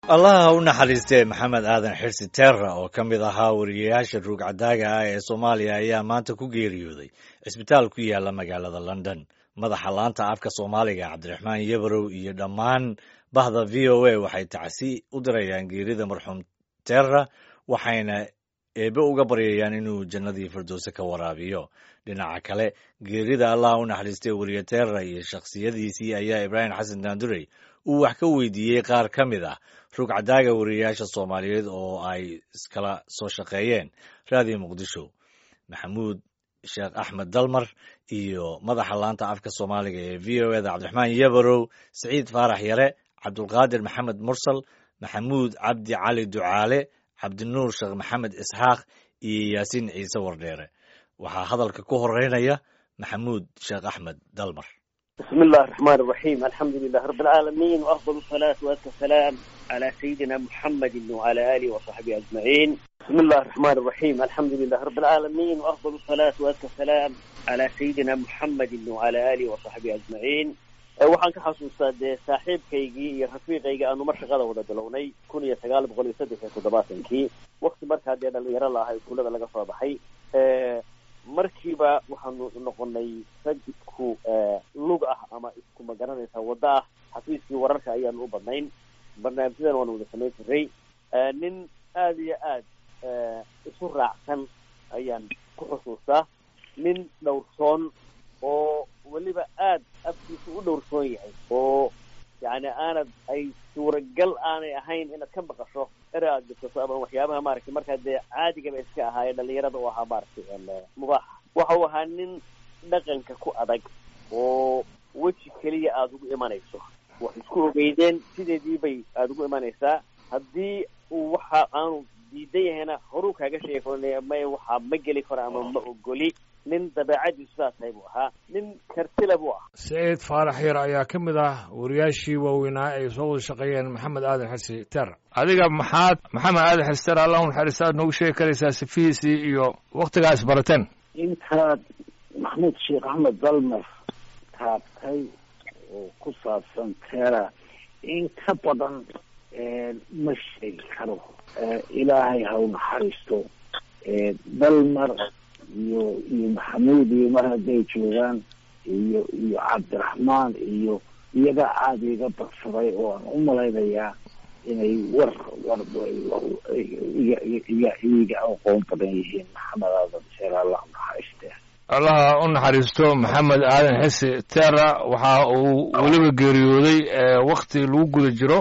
allaha ha u naxariistee maxamed aadan xirsi teera oo ka mid ahaa wariyayaasha ruugcadaaga ah ee soomaaliya ayaa maanta ku geeriyooday cisbitaal ku yaala magaalada london madaxa laanta afka soomaaliga cabdiraxmaan yebarow iyo dhammaan bahda v o a waxay tacsi u dirayaan geerida marxuum teera waxayna eebe uga baryayaan inuu jannadii firdowse ka waraabiyo dhinaca kale geerida allaha u naxariistee weriye teera iyo shakhsiyadiisii ayaa ibraahim xasan daandurey uu wax ka weydiiyey qaar ka mid ah rugcadaaga wariyayaasha soomaaliyeed oo ay iskala soo shaqeeyeen raadiyo muqdisho maxamuud sheekh axmed dalmar iyo madaxa laanta afka soomaaliga ee v o eda cabdiraxmaan yebarow siciid faarax yare cabdulqaadir maxamed mursal maxamuud cabdi cali ducaale cabdinuur sheekh maxamed isxaaq iyo yaasiin ciise wardheere waxaa hadalka ku horeynaya maxamuud sheekh axmed dalmar بسم الله الرحمن الرحيم الحمد لله رب العالمين وأفضل الصلاة وأزكى السلام على سيدنا محمد وعلى آله وصحبه أجمعين بسم الله الرحمن الرحيم الحمد لله رب العالمين وأفضل الصلاة وأزكى السلام على سيدنا محمد وعلى آله وصحبه أجمعين waxaan ka xasuustaa dee saaxiibkaygii iyo rafiiqaygii aanu mar shaqada wada bilownay kun iyo sagaal boqol iyo saddex iyo toddobaatankii wakti markaa dee dhalinyaro laahay kuulada laga soo baxay markiiba waxaanu noqonay rag isku lug ah ama isku magaranaysa waddo ah xafiiskii wararka ayaanu u badnayn barnaamijyadan waanu wada samayn jiray nin aada iyo aad isu raacsan ayaan ku xusuustaa nin dhowrsoon oo weliba aad afkiisa u dhowrsoon yahay oo yani aanad ay suuragal aanay ahayn inaad ka maqasho ere aad jirtato ama waxyaabaha maaragtay markaa dee caadigaba iska ahaayee dhalinyarada u ahaa maaragtay mubaax waxa uu ahaa nin dhaqanka ku adag oo weji keliya aada ugu imanayso wax isku ogeydeen sideedii bay aada ugu imanaysaa haddii uu waxa aanu diidan yahayna horuu kaaga sheegi karo may waxaa ma geli karo ama ma ogoli nin dabeecadiisu saas tahay buu ahaa nin kartila buu ah saciid faarax yar ayaa ka mid ah wariyaashii waaweynaa ay soo wada shaqeeyeen maxamed aadan xirsi ter adiga maxaad maxamed aadan xirsi ter allah unaxariista aad noogu sheegi karaysaa sifihiisii iyo waktigaa isbarateen intaad maxamuud sheekh axmed dalmer taabtay oo ku saabsan teera in ka badan ma sheegi karo ilaahay ha u naxariisto dalmer iyo iyo maxamuud iyo mar hadday joogaan iyo iyo cabdiraxmaan iyo iyaga aada iga badsaday oo aan u malaynayaa inay war war iga iga iga aqoon badan yihiin maxamed aadan teera allah unaxariiste allaha u naxariisto maxamed aadan xisi teera waxa uu weliba geeriyooday wakti lagu guda jiro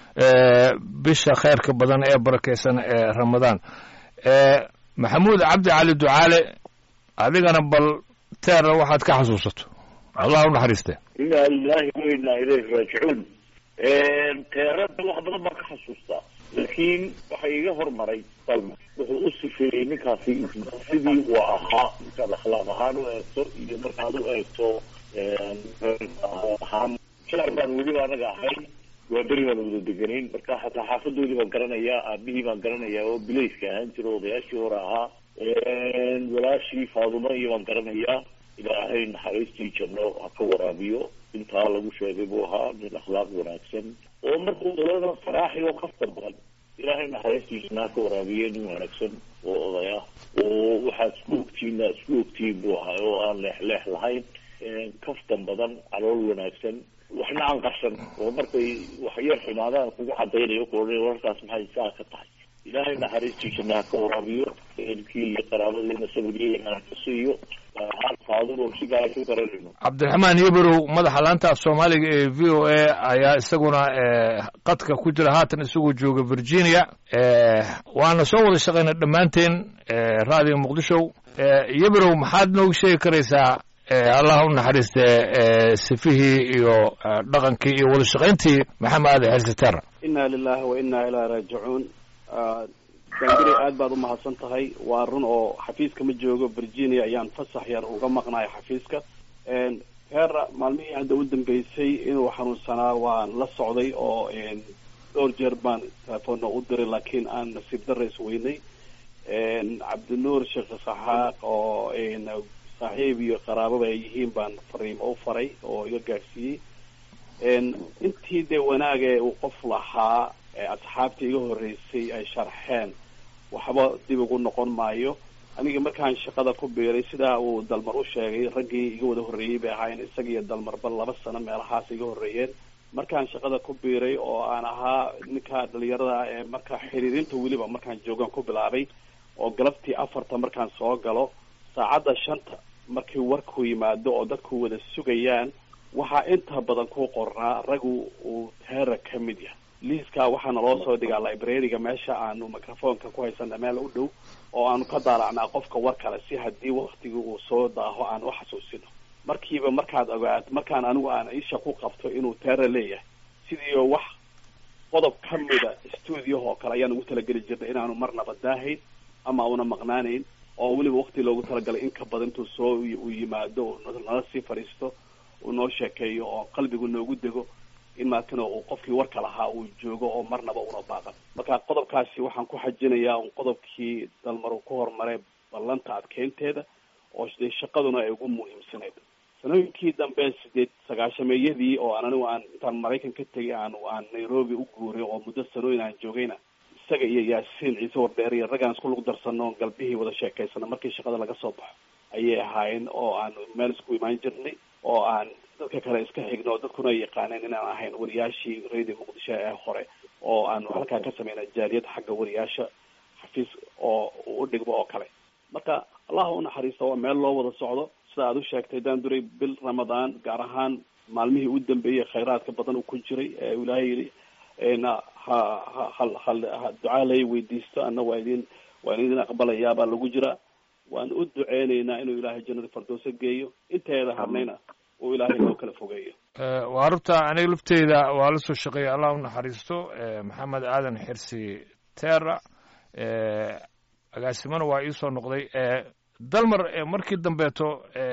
bisha kheyrka badan ee barakeysan ee ramadaan maxamuud cabdi cali ducaale adigana bal teera waxaad ka xasuusato allah u naxariiste inaa lilahi wa inaa ilayhi raajicuun teerada wax badan baan ka xasuustaa laakiin waxa iga hormaray dalma wuxuu u sifeeyey ninkaasi sidii uu ahaa markaad akhlaaq ahaan u eegto iyo markaad u eegto ahaan shaar baan weliba anaga ahay waa beri baan wada deganayn marka xataa xaafadoodii baan garanayaa aabihii baan garanayaa oo bilayska ahaan jira odayaashii hore ahaa walaashii faaduma iyo baan garanayaa ilaahay naxariistii janno ha ka waraabiyo intaa lagu sheegay buu ahaa nin akhlaaq wanaagsan oo markuu dalada faraaxi oo kafta badan ilaahay naxariistii janno ha ka waraabiye nin wanaagsan oo oday ah oo waxaad isku ogtiin aad isku ogtiin buu ahaa oo aan leex leex lahayn kaftan badan calool wanaagsan waxna aan qarsan oo markay wax yar xumaadaan kugu cadaynayo kuoa wararkaas maxay saa ka tahay ilaahay naxariistii janno ha ka waraabiyo ehelkii iyo qaraabadiina sabriyo ka siiyo cabdiraxmaan yebarow madaxa laanta af soomaaliga ee v o a ayaa isaguna qadka ku jira haatan isagoo jooga virginia waana soo wada shaqayna dhammaanteen raadiyo muqdisho yebarow maxaad noogu sheegi karaysaa allah u naxariiste sifihii iyo dhaqankii iyo wada shaqayntii maxamed aadan xirsi ter inna lilahi wa inna ilaa raajicuun dangari aad baad umahadsan tahay waa run oo xafiiska ma joogo virginia ayaan fasax yar uga maqnayo xafiiska heera maalmihii hadda u dambeysay inuu xanuunsanaa waan la socday oo dhowr jeer baan telefoonna u diray laakiin aan nasiib dara isweynay cabdinuur sheekh saxaaq oo saaxiib iyo qaraababa ay yihiin baan fariimo u faray oo iga gaadhsiiyey intii dee wanaage uu qof lahaa asxaabtii iga horreysay ay sharxeen waxba dib ugu noqon maayo aniga markaan shaqada ku biiray sidaa uu dalmar u sheegay raggii iga wada horreeyey bay ahaayeen isaga iyo dalmarba laba sano meelahaas iga horreeyeen markaan shaqada ku biiray oo aan ahaa ninka dhalinyarada ee marka xiriirinta weliba markaan joogaan ku bilaabay oo galabtii afarta markaan soo galo saacadda shanta markii warku yimaado oo dadku wada sugayaan waxaa inta badan ku qornaa ragu uu teera ka mid yahay liiskaa waxaana loo soo dhigaa librariga meesha aanu microfonka ku haysana meel u dhow oo aanu ka daalacnaa qofka war kale si haddii waktigii uu soo daaho aan u xasuusino markiiba markaad ogaad markaan anigu aan isha ku qabto inuu teera leeyahay sidii oo wax qodob ka mida stuudiyaha oo kale ayaan ugu talageli jirnay inaanu marnaba daahayn ama una maqnaanayn oo weliba wakti loogu talagalay in ka badan intuu soo uu yimaado nala sii fadhiisto uu noo sheekeeyo oo qalbigu noogu dego in maakana uu qofkii warka lahaa uu joogo oo marnaba una baaqan marka qodobkaasi waxaan ku xajinayaa un qodobkii dalmar uu ku horumaray ballanta adkeynteeda oo dee shaqaduna ay ugu muhiimsanayd sanooyinkii dambe sideed sagaashameeyadii oo aan anigu aan intaan maraykan ka tegay aan aan nairobi u guuray oo muddo sanooyin aan joogayna isaga iyo yaasiin ciise wardheer iyo raggaan isku lug darsano galbihii wada sheekaysana markii shaqada laga soo baxo ayay ahaayeen oo aan meel isku imaan jirnay oo aan dadka kale iska xigno dadkuna ay yaqaaneen inaan ahayn wariyaashii radio muqdisho ee hore oo aanu halkaa ka sameynay jaaliyad xagga wariyaasha xafiis oo u dhigmo oo kale marka allah u naxariista waa meel loo wada socdo sida aad u sheegtay daan duray bil ramadaan gaar ahaan maalmihii u dambeeyey khayraadka badan uu ku jiray ee ilaahay yidhi na ha ha hal hal ha ducaa lay weydiisto anna waa idin waan idin aqbalayaa baa lagu jiraa waan u duceynaynaa inuu ilaahay jannada fardoosa geeyo inteeda harnayna uu ilaahay noo kala fogeeyo waa rubta aniga lafteyda waa la soo shaqeeyay allah u naxariisto maxamed aadan xirsi terra agaasimana waa iisoo noqday dalmar markii dambeeto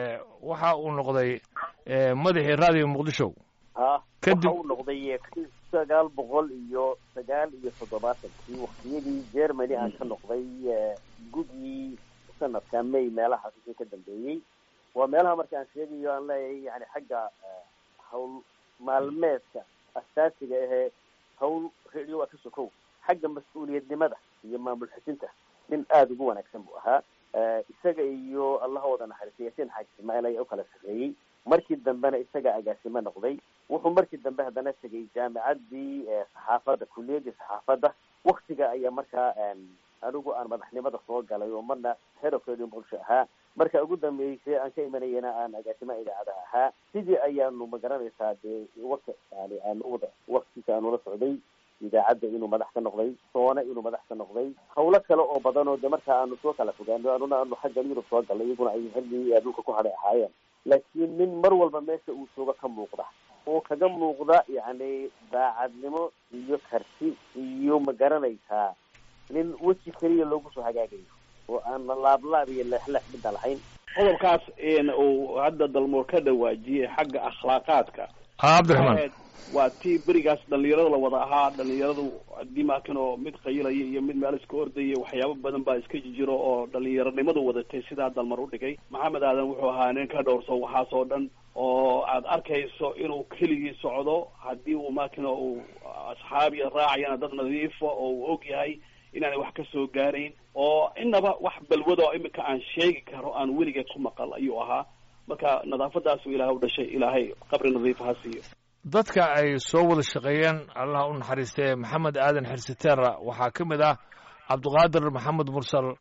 waxa uu noqday madaxii raadiyo muqdisho ha Kadib- waxa uu noqday kun sagaal boqol iyo sagaal iyo toddobaatankii waktiyadii germany aan ka noqday eh, gudii sanadka may meelahaas wixii ka dambeeyey waa meelaha marka aan sheegayo aan leeyahay yani xagga eh, hawl maalmeedka asaasiga ahee hawl radio waa ka sokow xagga mas-uuliyadnimada iyo maamul xujinta nin aada ugu wanaagsan buu ahaa Eh, isaga iyo allaha wada naxariistay yaasiin xaaji ismaaciil ayaa u kala sarreeyey markii dambena isaga agaasimo noqday wuxuu markii dambe haddana tegay jaamicaddii eh, saxaafadda kulliyaddii saxaafadda waktiga ayaa markaa em, anigu aan madaxnimada soo galay oo marna head of radio muqdisho ahaa marka ugu dambeysay aan ka imanayana aan agaasimaha idaacada ahaa sidii ayaanu magaranaysaa dee waka yani aanu wada waktiisa aanu la socday idaacadda inuu madax ka noqday soone inuu madax ka noqday hawlo kale oo badan oo de marka aanu soo kala fogaano anuna aanu xagga yurub soo galnay iyaguna ay xilligii dhulka ku hadhay ahaayeen laakiin nin mar walba meesha uu joogo ka muuqda oo kaga muuqda yacni daacadnimo iyo karti iyo ma garanaysaa nin weji keliya loogu soo hagaagayo oo aan laablaab iyo leexleex midda lahayn qodobkaas een uu hadda dalmoor ka dhawaajiyey xagga akhlaaqaadka ha cabdiraxmaan Waxayd- waa tii berigaas dhalinyarada la wada ahaa dhalinyaradu haddii maakin oo mid qayilaya iyo mid meel iska ordaya waxyaabo badan baa iska jiro oo dhalinyaronimadu wadatay sidaa dalmar u dhigay maxamed aadan wuxuu ahaa nin ka dhowrso waxaas oo dhan oo aad arkayso inuu keligii socdo haddii uu maakin uu asxaabiya raacayana dad nadiifa oo uu og yahay inaanay wax ka soo gaarayn oo inaba wax balwada oo imika aan sheegi karo aan weligeed ku maqal ayuu ahaa marka nadaafadaasuu ilaahay u dhashay ilaahay qabri nadiif ha siiyo dadka ay soo wada shaqeeyeen allah u naxariistee maxamed aadan xirsitera waxaa ka mid ah cabdiqaadir maxamed mursal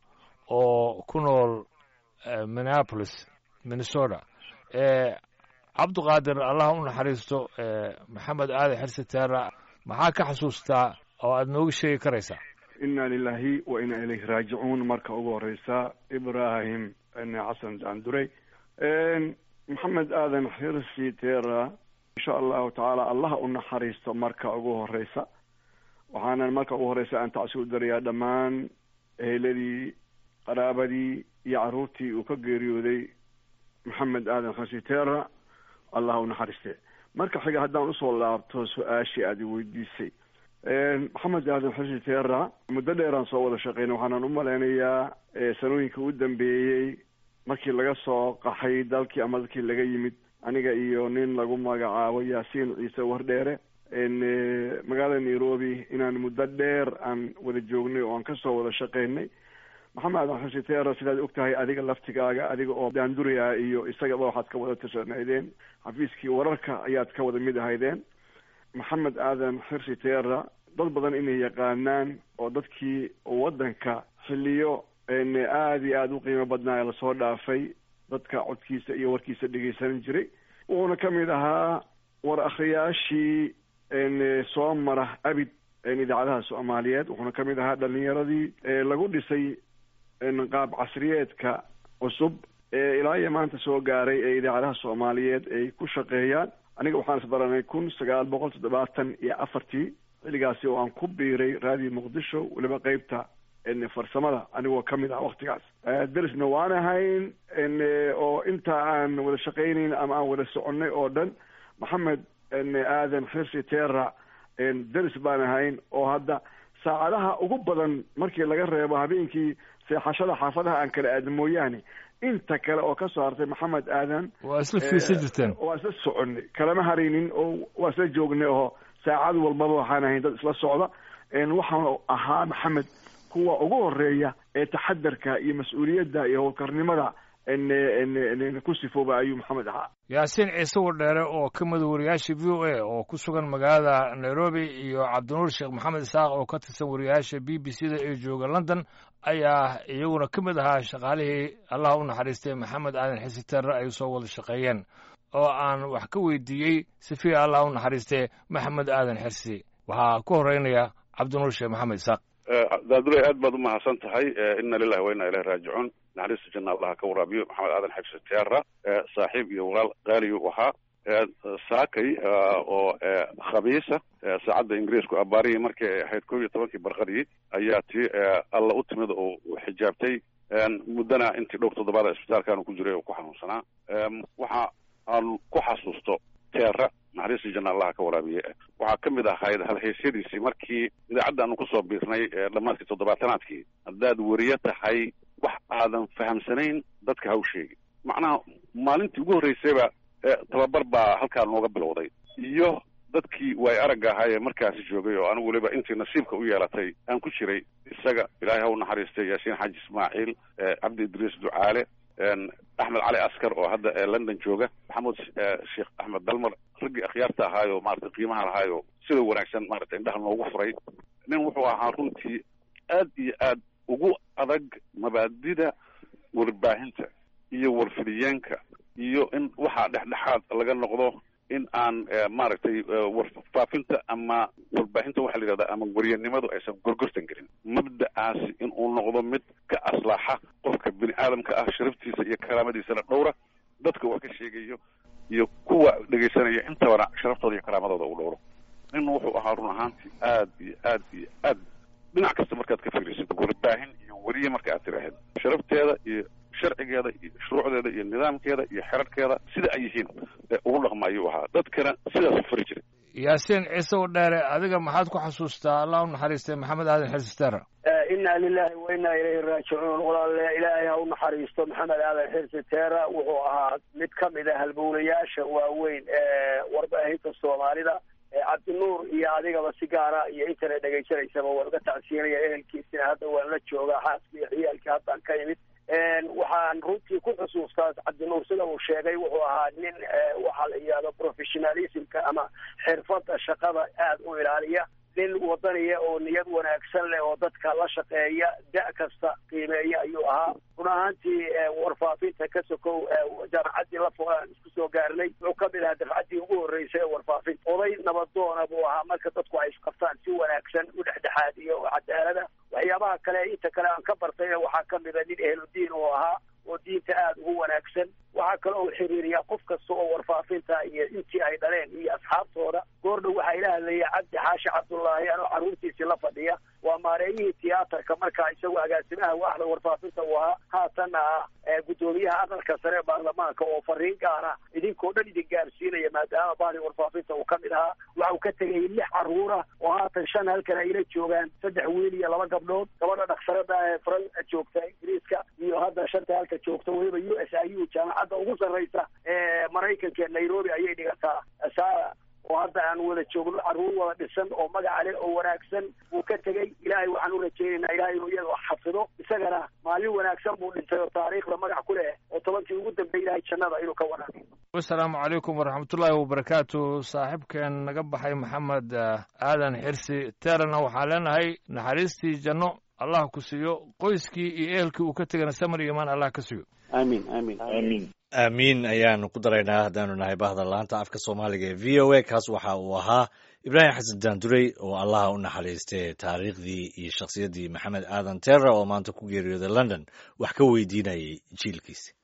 oo ku nool eh, minneapolis minnesota Eh, cabdiqaadir allah u naxariisto eh, maxamed aadan xirsitera maxaa ka xasuustaa oo aad nooga sheegi karaysaa ina lilahi wa ina ilayhi raajicuun marka ugu horeysa ibrahim xasan daandurey maxamed aadan xirsi tera insha allahu tacaala allaha u naxariisto marka ugu horeysa waxaana marka ugu horeysa aan tacsi u darayaa dhammaan eheladii qaraabadii iyo caruurtii uu ka geeriyooday maxamed aadan xirsi tera allaha u naxariiste marka xiga haddaan usoo laabto su-aashii aad i weydiisay maxamed aadan xirsi tera muddo dheeraan soo wada shaqeynay waxaanan u malaynayaa eh, sanooyinka u dambeeyey markii laga soo qaxay dalkii ama dalkii laga yimid aniga iyo nin lagu magacaabo yaasiin ciise wardheere magaalada nairobi inaan muddo dheer aan wada joognay oo aan kasoo wada shaqeynay maxamed aadan xuseen teera sidaad og tahay adiga laftigaaga adiga oo daanduraya iyo isagaba waxaad ka wada tashanaydeen xafiiskii wararka ayaad ka wada mid ahaydeen maxamed aadan xirsi teera dad badan inay yaqaanaan oo dadkii waddanka xiliyo aada iyo aada u qiimo badnaa ee lasoo dhaafay dadka codkiisa iyo warkiisa dhegeysan jiray wuxuuna ka mid ahaa war akhriyaashii soo mara abid idaacadaha soomaaliyeed wuxuuna ka mid ahaa dhalinyaradii lagu dhisay qaab casriyeedka cusub ee ilaa iyo maanta soo gaaray ee idaacadaha soomaaliyeed ay ku shaqeeyaan aniga waxaan isbaranay kun sagaal boqol toddobaatan iyo afartii xilligaasi oo aan ku biiray raadiyo muqdisho weliba qeybta farsamada anigoo ka mid ah waktigaas derisna waan ahayn oo inta aan wada shaqaynayn ama aan wada soconay oo dhan maxamed aadan xirsi tera deris baan ahayn oo hadda saacadaha ugu badan markii laga reebo habeenkii seexashada xaafadaha aan kala aadin mooyaane inta kale oo kasoo hartay maxamed aadan waa isla fiirsan jirteen waa isla soconay kalama haraynin oo waa isla joognay oo saacad walbaba waxaan ahayn dad isla socda waxaan ahaa maxamed kuwa ugu horeeya ee taxadarka iyo mas-uuliyadda iyo howlkarnimada ku sifooba ayuu maxamed ahaa yaasiin ciise wardheere oo ka mid wariyaasha v o a oo ku sugan magaalada nairobi iyo cabdinuur sheekh maxamed isaaq oo ka tirsan wariyaasha b b c da ee jooga london ayaa iyaguna ka mid ahaa shaqaalihii allah u naxariistay maxamed aadan xisi terre ay soo wada shaqeeyeen oo aan wax ka weydiiyey sifiya allah u naxariistay maxamed aadan xirsi waxaa ku horeynaya cabdinuur sheekh maxamed isaaq daaduley aad baad umahadsan tahay ina lilahi wa ina ilahi raajicuun naxariista janna allaha ka waraabiyo maxamed aadan xibsi teera saaxiib iyo walaal qaaliyu ahaa saakay oo khabiisa saacadda ingiriisku abaarihii markii ay ahayd kow iyo tobankii barqadii ayaa tii alla u timid oo xijaabtay muddana intii dhowr toddobaada isbitaalkaanu ku jiray oo ku xanuunsanaa waxa aan ku xasuusto teera naxariistii janna allaha ka waraabiye waxaa ka mid ahayd halhaysyadiisii markii idaacadda aanu kusoo biirnay dhammaadkii toddobaatanaadkii haddaad weriye tahay wax aadan fahamsanayn dadka haw sheegi macnaha maalintii ugu horreysayba tababar baa halkaa nooga bilowday iyo dadkii waay aragga ahaa ee markaasi joogay oo anigu weliba intii nasiibka u yeelatay aan ku jiray isaga ilaahay ha u naxariistay yaasiin xaaji ismaaciil cabdi idriis ducaale axmed cali askar oo hadda london jooga maxamuud sheekh axmed dalmar raggii akhyaarta ahaayo maarata qiimaha lahaayo sida wanaagsan maarata indhaha noogu furay nin wuxuu ahaa runtii aad iyo aad ugu adag mabaadida warbaahinta iyo warfidiyeenka iyo in waxaa dhexdhexaad laga noqdo in aan maaragtay warfaafinta ama warbaahinta waxa la yidhahda ama waryanimadu aysan gorgortan gelin mabda'aasi in uu noqdo mid ka aslaaxa qofka bini aadamka ah sharaftiisa iyo karaamadiisana dhowra dadka wax ka sheegayo iyo kuwa dhegaysanaya intabana sharaftooda iyo karaamadooda uu dhowro nin wuxuu ahaa run ahaantii aad iyo aad iyo aad dhinac kasta markaad ka fiirisid warbaahin iyo weriye marka aad tiraahid sharafteeda iyo sharcigeeda iyo shuruucdeeda iyo nidaamkeeda iyo xerarkeeda sida ay yihiin ugu dhaqma ayuu ahaa dadkana sidaas u fari jiray yaasiin ciise u dheere adiga maxaad ku xasuustaa allah u naxariistay maxamed aadan xirsitere inna lilahi wa inna ilayhi raajicuun walaale ilaahay ha u naxariisto maxamed aadan xirsi teera wuxuu ahaa mid ka mid a halbowlayaasha waaweyn ee warbaahinta soomaalida cabdinuur iyo adigaba si gaara iyo intana dhegaysanaysaba waan uga tacsiinaya ehelkiisina hadda waan la joogaa xaaska iyo ciyaalkii haddaan ka imid waxaan runtii ku xusuustaa cabdinuur sida uu sheegay wuxuu ahaa nin waxaa la yidhahdo professionalismka ama xirfadda shaqada aada u ilaaliya nin wadaniya oo niyad wanaagsan leh oo dadka la shaqeeya da' kasta qiimeeya ayuu ahaa run ahaantii warfaafinta ka sokow jaamacaddii la fogaan isku soo gaarnay wuxuu ka mid ahaa dafcaddii ugu horreysay ee warfaafinta oday nabadoona buu ahaa marka dadku ay isqabtaan si wanaagsan u dhexdhexaadiyo oo cadaalada waxyaabaha kale inta kale aan ka bartayna waxaa ka mida nin ehludiin oo ahaa oo diinta aada ugu wanaagsan waxaa kale oo xiriiriyaa qof kasta oo warfaafinta iyo intii ay dhaleen iyo asxaabtooda goordhow waxaa ila hadlaya cabdi xaashi cabdullaahi anoo carruurtiisii la fadhiya waa maareeyihii tiyaatarka markaa isagu agaasimaha waaxda warfaafinta uu ahaa haatanna ah guddoomiyaha aqalka sare ee baarlamaanka oo fariin gaara idinkoo dhan idin gaarsiinaya maadaama bahri warfaafinta uu ka mid ahaa waxa uu ka tegay lix carruura oo haatan shan halkan ayla joogaan saddex wiil iyo laba gabdhood gabadha dhaksarada ee faran joogta ingiriiska iyo hadda shanta halka joogta weliba u s i u jaamacadda ugu sarraysa ee maraykanka nairobi ayay dhigataa sara oo hadda aan wada joogno carruur wada dhisan oo magaca leh oo wanaagsan buu ka tegey ilaahay waxaan u rajaynaynaa ilahay inuu iyada xafido isagana maalin wanaagsan buu dhintay oo taariikhda magac ku leh oo tobankii ugu dambeeyay ilahay jannada inuu ka wanaagiyo wasalaamu calaykum waraxmatullaahi wabarakaatu saaxiibkeen naga baxay maxamed aadan xirsi teerana waxaan leenahay naxariistii janno allah ku siiyo qoyskii iyo ehelkii uu ka tegana samar iyo imaan allah ka siiyo aamin aamin aamin aamiin ayaanu ku daraynaa haddaanu nahay bahda laanta afka soomaaliga ee v o a kaas waxa uu ahaa ibraahim xasan daandurey oo allaha u naxariistay taariikhdii iyo shakhsiyaddii maxamed aadan terra oo maanta ku geeriyooday london wax ka weydiinayay jiilkiisa